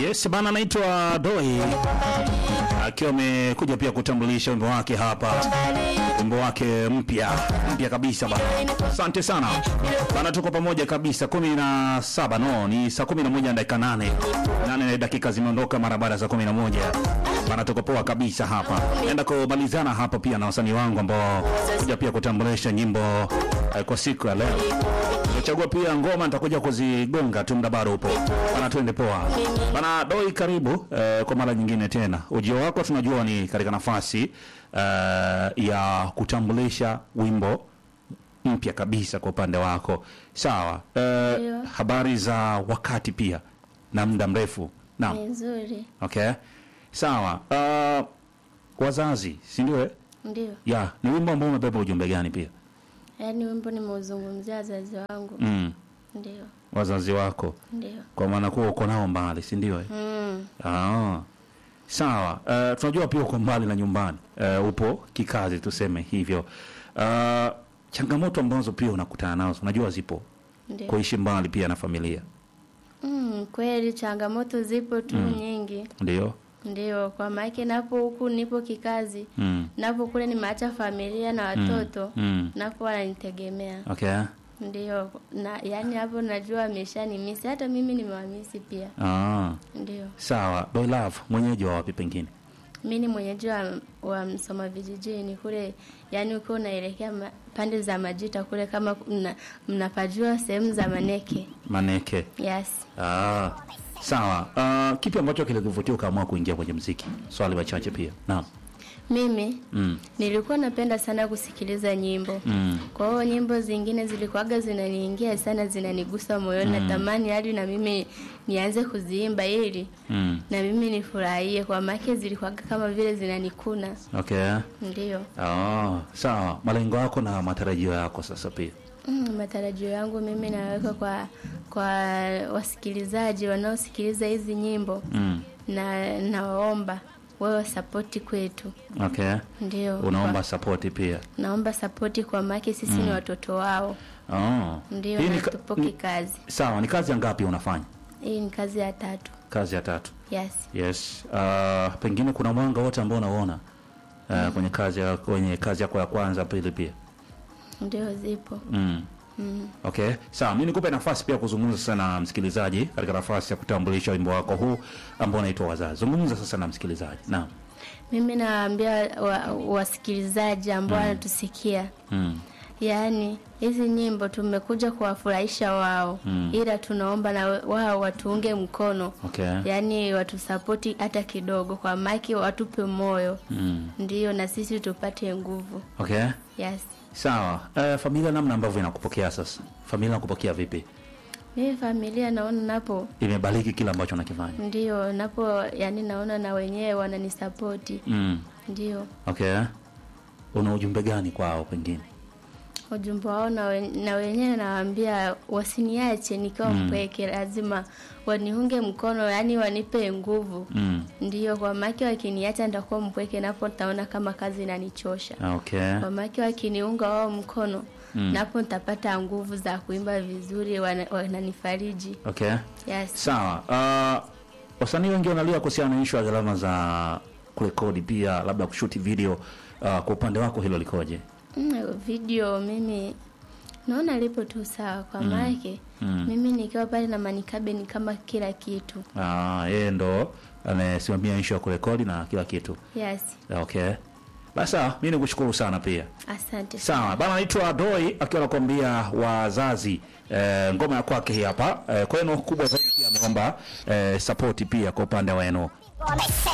Yes, bana anaitwa Doi akiwa amekuja pia kutambulisha wimbo wake hapa, wimbo wake mpya mpya kabisa bana. Asante sana bana, tuko pamoja kabisa. kumi na saba no, ni saa kumi na moja na dakika nane nane dakika zimeondoka mara baada ya saa kumi na moja bana, tuko poa kabisa hapa. Naenda kumalizana hapa pia na wasanii wangu ambao kuja pia kutambulisha nyimbo eh, kwa siku ya leo. Nimechagua pia ngoma nitakuja kuzigonga tu, muda bado upo bana, twende poa bana. Doi, karibu eh, kwa mara nyingine tena. Ujio wako tunajua ni katika nafasi eh, ya kutambulisha wimbo mpya kabisa kwa upande wako, sawa. Eh, Ndio. habari za wakati pia na muda mrefu, naam. Ni nzuri, Okay, sawa. Uh, wazazi, si ndio? eh? ndio. Ya, ni wimbo ambao umebeba ujumbe gani pia? Yaani wimbo nimeuzungumzia wazazi wangu, Mm, ndio, wazazi wako ndio. kwa maana kuwa uko nao mbali, si ndio? eh? Mm, Ah, sawa. Uh, tunajua pia uko mbali na nyumbani, uh, upo kikazi, tuseme hivyo. Uh, changamoto ambazo pia unakutana nazo, unajua zipo ndio. kuishi mbali pia na familia, Mm, kweli changamoto zipo tu Mm. nyingi, ndio? ndio. Kwa maana napo huku nipo kikazi, Mm, napo kule nimeacha familia na watoto, mm. napo wananitegemea, Okay. ndio. Na yani hapo najua ameshanimisi, hata mimi nimewamisi pia, Ah, ndio. sawa. Boy Love, mwenyeji wa wapi pengine? Mi ni mwenyeji wa, wa Msoma vijijini kule, yani ukiwa unaelekea ma, pande za Majita kule, kama mna, mnapajua sehemu za Maneke. Maneke. Yes. Ah, sawa. Uh, kipi ambacho kilikuvutia ukaamua kuingia kwenye mziki? Swali machache pia. Naam. Mimi Mm. nilikuwa napenda sana kusikiliza nyimbo Mm. kwa hiyo nyimbo zingine zilikuwaga zinaniingia sana, zinanigusa moyoni, natamani hadi na mimi nianze kuziimba ili Mm. na mimi nifurahie, kwa maana zilikuwaga kama vile zinanikuna. Okay. Ndio. Ah, sawa. Malengo yako na matarajio yako sasa pia. Mm, matarajio yangu mimi naweka kwa kwa wasikilizaji wanaosikiliza hizi nyimbo Mm. na nawaomba wewe sapoti kwetu, Okay. ndio Unaomba support pia. kwa, naomba sapoti kwa maki sisi ni watoto wao, Oh. ndio Hii na ni ka- tupo ni- kikazi. Sawa, ni kazi ya ngapi unafanya? Hii ni kazi ya tatu. Kazi ya tatu. Yes, Yes. Uh, pengine kuna mwanga wote ambao unaona uh, kwenye kazi ya kwenye kazi yako ya kwanza pili pia. ndio zipo. Mm. Mm. Okay, sawa. Mimi nikupe nafasi pia kuzungumza sasa na msikilizaji katika nafasi ya kutambulisha wimbo wako huu ambao unaitwa Wazazi. Zungumza sasa na msikilizaji. Naam. Mimi nawaambia wa, wasikilizaji ambao wanatusikia Mm. Yaani hizi nyimbo tumekuja kuwafurahisha wao Mm. ila tunaomba na wao watuunge mkono Okay. yaani watusapoti hata kidogo, kwa maki watupe moyo, Mm. ndiyo na sisi tupate nguvu. Okay. Yes, Sawa. Uh, familia namna ambavyo inakupokea sasa. Familia inakupokea vipi? mimi familia naona napo Imebariki kila ambacho nakifanya. ndio napo, yani naona na wenyewe wananisapoti, Mm. ndio Okay. Una ujumbe gani kwao pengine? ujumbe wao na, we, na wenyewe nawaambia wasiniache nikiwa Mm. mpweke, lazima waniunge mkono, yani wanipe nguvu Mm. Ndiyo, kwa maki wakiniacha nitakuwa mpweke, napo nitaona kama kazi inanichosha. Okay. Kwa maki wakiniunga wao mkono Mm. napo nitapata nguvu za kuimba vizuri, wana- wananifariji. Okay. Yes. Sawa. Uh, wasanii wengi wanalia kuhusiana na issue ya gharama za kurekodi pia labda kushuti video. Uh, kwa upande wako hilo likoje? Mm, video mimi naona lipo tu sawa, kwa maake Mm. mimi nikiwa pale na manikabe ni kama kila kitu. Ah, yeye ndo anayesimamia issue ya kurekodi na kila kitu. Yes, Okay. Basi sawa, mimi nikushukuru sana pia. asante. Sawa, bana naitwa Doi akiwa anakuambia wazazi eh, ngoma ya kwake hii hapa. Eh, kwenu kubwa zaidi pia ameomba eh, support pia kwa upande wenu.